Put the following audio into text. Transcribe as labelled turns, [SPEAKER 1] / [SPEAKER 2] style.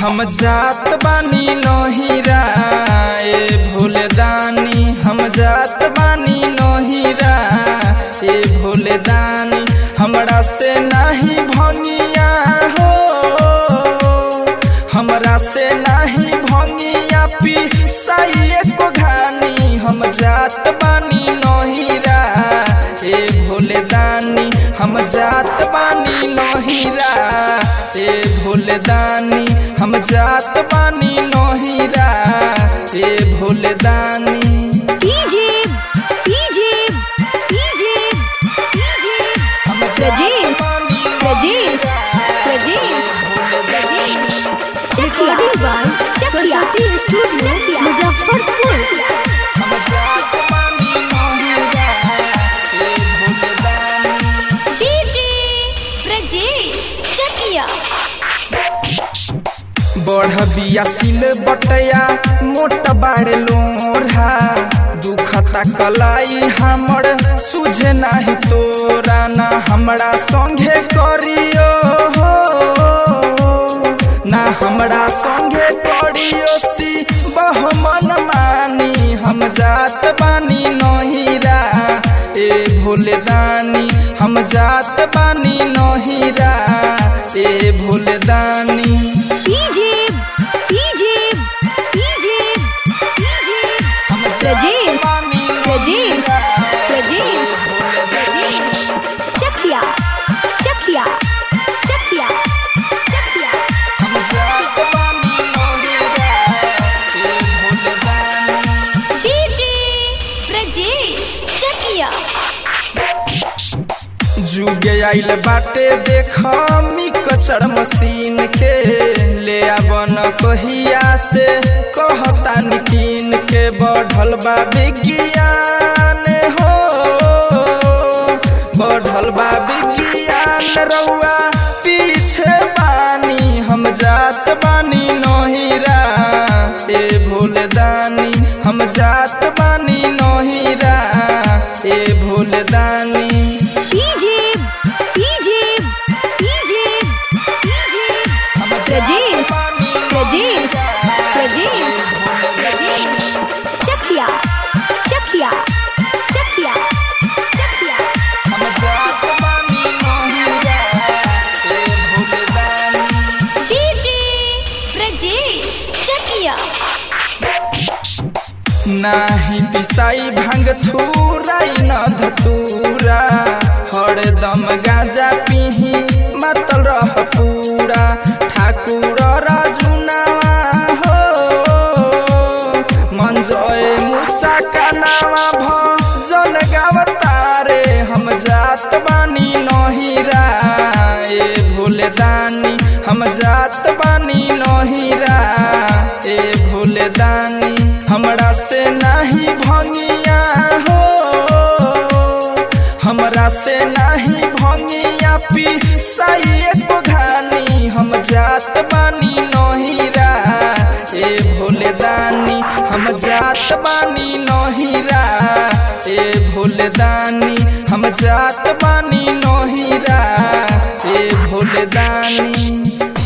[SPEAKER 1] हम जात बानी नहिरा ए भोले दानी हम जात बानी नहिरा ए भोले दानी हमरा से नाही भंगिया हो हमरा से नाही भंगिया पी साइए को घानी हम जात बानी नहिरा ए भोले दानी हम जात बानी नहिरा ए भोले दानी हम जात बानी नहिरा ए भोले दानी
[SPEAKER 2] डीजे डीजे डीजे डीजे
[SPEAKER 1] हम
[SPEAKER 2] रजेश,
[SPEAKER 1] बानी
[SPEAKER 2] Rajesh, Rajesh,
[SPEAKER 1] Rajesh
[SPEAKER 2] recording by Saraswati studio Muzaffarpur
[SPEAKER 1] हम जात बानी नहिरा ए भोले दानी
[SPEAKER 2] डीजे ब्रजेश चकिया
[SPEAKER 1] बढ़ बिया सिल बटया मोट बाड़े लोढ़ा दुखता कलाई हमर सुझे नाही तोरा ना हमरा संगे करियो हो ना हमरा संगे करियो सी बहमन मानी हम जात बानी नहिरा ए भोले दानी हम जात बानी नहिरा ए भोले दानी
[SPEAKER 2] डीजे डीजे डीजे डीजे रजेश रजेश रजेश रजेश चकिया चकिया चकिया चकिया
[SPEAKER 1] हम जात बानी नहिरा ए भोले दानी
[SPEAKER 2] डीजे ब्रजेश चकिया
[SPEAKER 1] जुगे आइल बाटे देख मी कचर मशीन के ले आवन कहिया से कहता निकीन के बढ़ल बा विज्ञान हो बढ़ल बा विज्ञान रउआ पीछे बानी हम जात बानी नहिरा ए भोले दानी हम जात बानी नहिरा ए भोले दानी
[SPEAKER 2] डीजे डीजे डीजे डीजे रजेश रजेश रजेश रजेश चकिया चकिया चकिया चकिया
[SPEAKER 1] हम जात बानी नहिरा ए भोले दानी
[SPEAKER 2] डीजे ब्रजेश चकिया
[SPEAKER 1] नाही पिसाई भांग थूराई न धतूरा हरदम गाजा पिही मतल रह पूरा ठाकुर राजुनावा हो मंजय मुसा का नावा भजन गावतारे हम जात बानी नहिरा ए भोले दानी हम जात बानी नहिरा ए भोले दानी हमरा से नाही भंगिया हो हमरा से नाही भंगिया पी साइए को घानी हम जात बानी नहिरा ए भोले दानी हम जात बानी नहिरा ए भोले दानी हम जात बानी नहिरा ए भोले दानी